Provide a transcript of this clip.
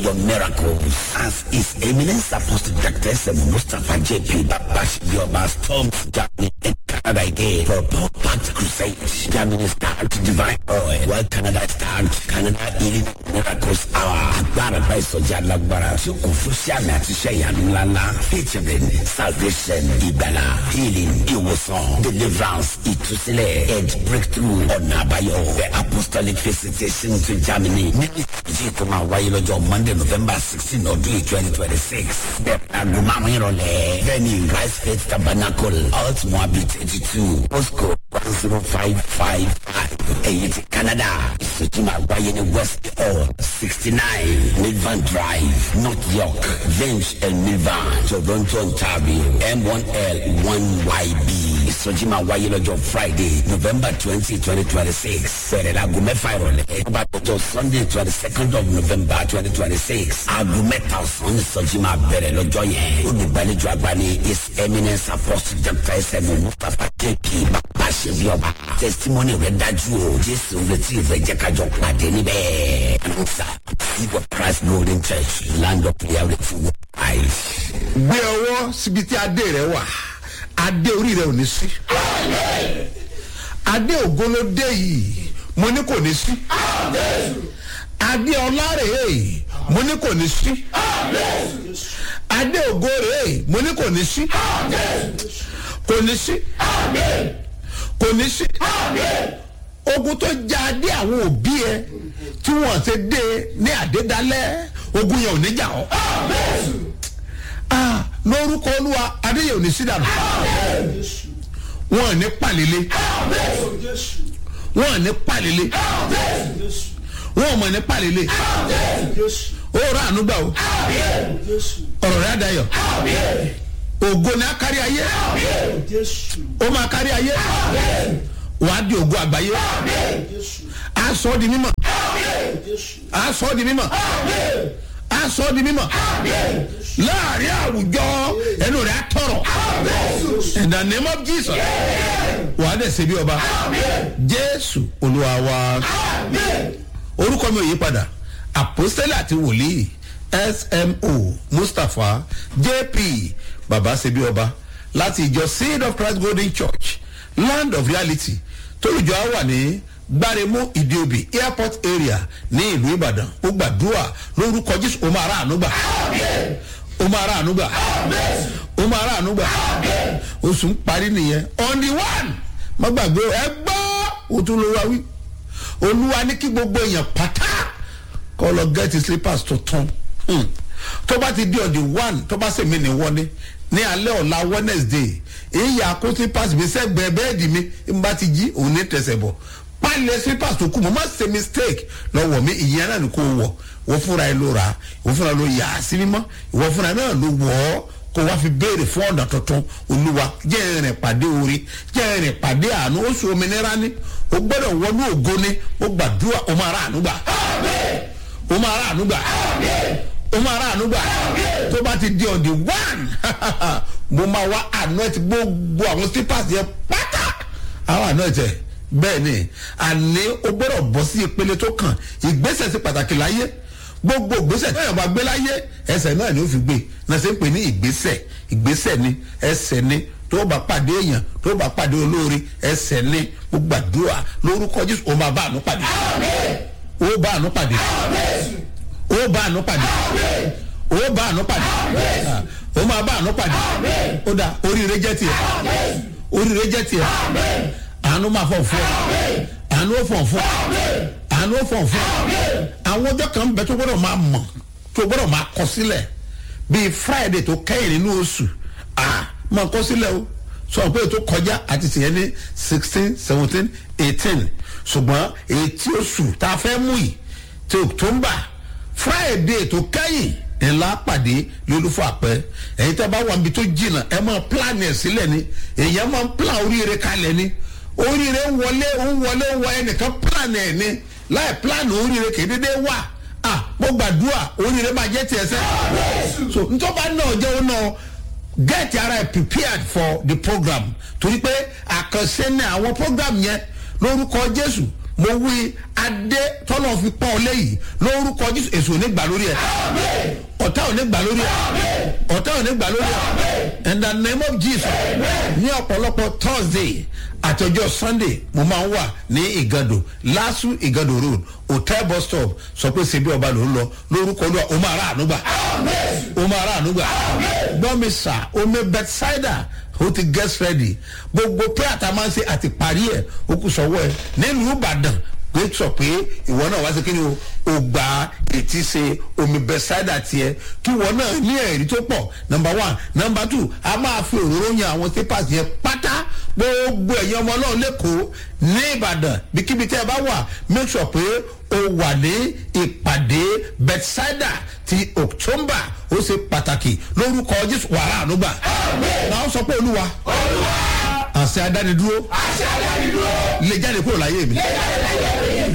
your miracles as His Eminence Apostle Dr. Semu Mustafa J.P. Babashibioba storms Germany and Canada again for a packed crusade. Germany start divine oil, while Canada start Canada healing miracles hour. Agbára bá ìsọjí alágbára tí ó kún fún sàmì àti iṣẹ́ ìyanu ńláńlá featuring salvation, ìgbàlá, healing, ìwòsàn, deliverance, ìtúsílẹ̀, edge breakthrough, ọ̀nà àbáyọ. The apostolic visitation to Germany. Nínú ìjì tó máa wáyé lọ́jọ́ Monday November sixteen ọdún yìí twenty twenty six. Bẹ́ẹ̀ aago márùn-ún ìrọ̀lẹ́. Venue Christ Faith Tabernacle Alt Moabit eighty two. Postcode one zero five five five. Èyí ti Canada. Ìsòtú máa wáyé ní West Hall sixty nine Milvan Drive North York Vince and Milvan Toronto Ontario M one L one YB. Ìsòtú máa wáyé lọ́jọ́ Friday November twenty twenty twenty six. Bẹ̀rẹ̀ la aago mẹ́fà ìrọ̀lẹ́. Ó bá tọ́jọ́ Sunday twenty second of November twenty twenty six. Aago mẹ́ta ọ̀sán ní ìsòtú máa bẹ̀rẹ̀ lọ́jọ́ yẹn. Olùgbàlejò àgbà ni His Eminence Apostle Dr. S.M. Mustapha J.P. Bàbá Ṣèbí Ọba. Testimony rẹ̀ dájú o. Jésù retí ìfẹ́ jẹ́ kájọ pàdé níbẹ̀. Announcer Seed Christ Golden Church Land of Reality Christ. gbé ọwọ́ síbi tí adé rẹ wà adé orí rẹ ò ní sí adé ògólódé yìí mo ní kò ní sí adé ọlárèé mo ní kò ní sí adé ògórèé mo ní kò ní sí kò ní sí kò ní sí ogun tó já adé àwọn òbí ẹ tí wọn ṣe dé ní àdédálẹ ogun yẹn ò ní jà ọ ah lórúkọ olúwa adéyẹ ò ní sí dànù wọn ò ní pàlélé wọn ò ní pàlélé wọn ò mọ̀ ní pàlélé ó rà ànúgbà o ọ̀rọ̀ rẹ̀ àdáyọ̀ ògo ni a kárí ayé ó máa kárí ayé wàá di ògo àgbáyé a sọ ọ́ di mímọ̀ a sọ ọ́ di mímọ̀ a sọ ọ́ di mímọ̀ láàrin àwùjọ ẹnu rẹ̀ á tọrọ in the name of jesus wàá dẹ̀ ṣe bí ọba jésù olúwa wa orúkọ mi ò yí padà àpòstélì àti wòlíì smo mustapha jp baba ṣe bí ọba láti ìjọ seed of christ golden church land of reality tólùjọ á wà ní gbáremú ìdíobì airport area ní ìlú ìbàdàn ó gbàdúrà lórúkọ jésù ó máa rà àánú gbà ó máa rà àánú gbà ó máa rà àánú gbà oṣù ń parí nìyẹn on the one má gbàgbé ẹ gbọ́ òtún ló wá wí olúwa ní kí gbogbo èèyàn pátá kọ́ lọ gẹ́tì slippers tuntun Hmm. tó bá ti di on the one tó bá sèmi ní wọlé ní alẹ́ ọ̀la wednesday èyí yà kó slippers mi sẹ́gbẹ̀ẹ́ bẹ́ẹ̀dì mi n bá ti jí òun ní tẹ̀sẹ̀ bọ̀ pálẹ̀ slippers tó kù mo má ṣe mistake lọ́wọ́ mi ìyẹn náà ni kò wọ̀ wọ́n fúnra ẹ ló ra wọ́n fúnra ló yà á sí mímọ́ ìwọ́n fúnra náà ló wọ̀ ọ́ kó wá fi béèrè fún ọ̀nà tuntun olúwa jẹ́ ìrìn pàdé orí jẹ́ ìrìn pàdé àánú oṣù òmìnira ni o gbọ́dọ̀ wọnú ògo ni o gbàdúrà o máa rà àánú gbà o máa rà àánú gbà o máa rà àánú gbà tó bá ti di on the one mo máa wá àánú ẹ ti gbogbo àwọn slippers yẹn pátá àwọn àánú ẹ tẹ bẹ́ẹ̀ ni àní o gbọ́dọ̀ bọ́ sí ìpele tó kàn ìgbésẹ̀ sí pàtàkì láyé gbogbo ìgbésẹ̀ tẹ́yàn bá gbé láyé ẹsẹ̀ náà ni ó fi gbé náà ṣe ń pè ní ìgbésẹ̀ ìgbésẹ̀ ni ẹsẹ̀ ni tó bá pàdé èèyàn tó bá pàdé olóore ẹsẹ̀ ni gbogbo àdúrà lórúkọ jésù ó máa bá àánú pàdé ó bá àánú pàdé ó bá àánú pàdé ó bá àánú pàdé ó máa bá àánú pàdé ó dà oríire jẹ́ tiẹ̀ oríire jẹ́ tiẹ̀ àánú máa fọ̀ fún ọ àánú ó fọ̀ fún ọ àánú ó fọ̀ fún ọ àwọn ọjọ́ kan bẹ tó gbọ́dọ̀ máa mọ̀ tó gbọ́dọ̀ máa kọ sílẹ̀ bíi friday tó kẹ́yìn nínú oṣù ah máa kọ sílẹ̀ o sọ pé ètò kọjá àti tìyẹn ní sixteen seventeen eighteen ṣùgbọ́n ètí oṣù tá a fẹ́ mú yìí ti october friday tó kẹ́yìn ńlá pàdé lólúfọ àpẹ ẹ̀yin tí a bá wà níbi tó jìnnà ẹ máa plan ẹ̀ sílẹ̀ ni èèyàn máa plan oríire kalẹ̀ ni oríire ń wọlé ń wọlé ń wọ ẹnìkan plan ẹ̀ ni láì plan oríire kì í dédé wà ah mo gbàdúrà oríire máa jẹ́ tiẹ̀ sẹ́ so ntọ́ba náà jẹ́ ó náà get ara ẹ prepared for the program torí pé àkànṣe ní àwọn program yẹn lórúkọ jésù mo wí adé tọ́lọ̀ fi pọ́n ọ léyìí lórúkọ jésù èso ò ní gbà lórí ẹ̀ ọ̀tá ò ní gbà lórí ẹ̀ ọ̀tá ò ní gbà lórí ẹ̀ in the name of jesus ní ọ̀pọ̀lọpọ̀ thursday àtọjọ́ sunday mo máa ń wà ní ìgàdò lásù ìgàdò road hotel bus stop sọ pé ṣebí ọba ló ń lọ lórúkọ olúwa o máa rà ànúgbà o máa rà ànúgbà gbọ́ mi sà omi bethsaida o ti get ready gbogbo prayer tá a máa ń ṣe àti parí ẹ̀ o kù sọ́wọ́ ẹ̀ nílùú ìbàdàn pé sọ pé ìwọ náà wá sí kí ni o ò gba ètí ṣe omi bẹsáìdà tiẹ kí ìwọ náà ní ẹ̀rí tó pọ̀ number one number two a máa fi òróró yan àwọn papers yẹn pátá gbogbo ẹ̀yin ọmọ náà lẹ́kọ̀ọ́ ní ìbàdàn bíkíbi tẹ́ ẹ bá wà make sure pé o wà ní ìpàdé bẹsáìdà ti october ó ṣe pàtàkì lórúkọ jésù wàrà ànúgbà náà sọ pé olúwa àṣẹ adánidúró lè jáde kúrò láyé mi.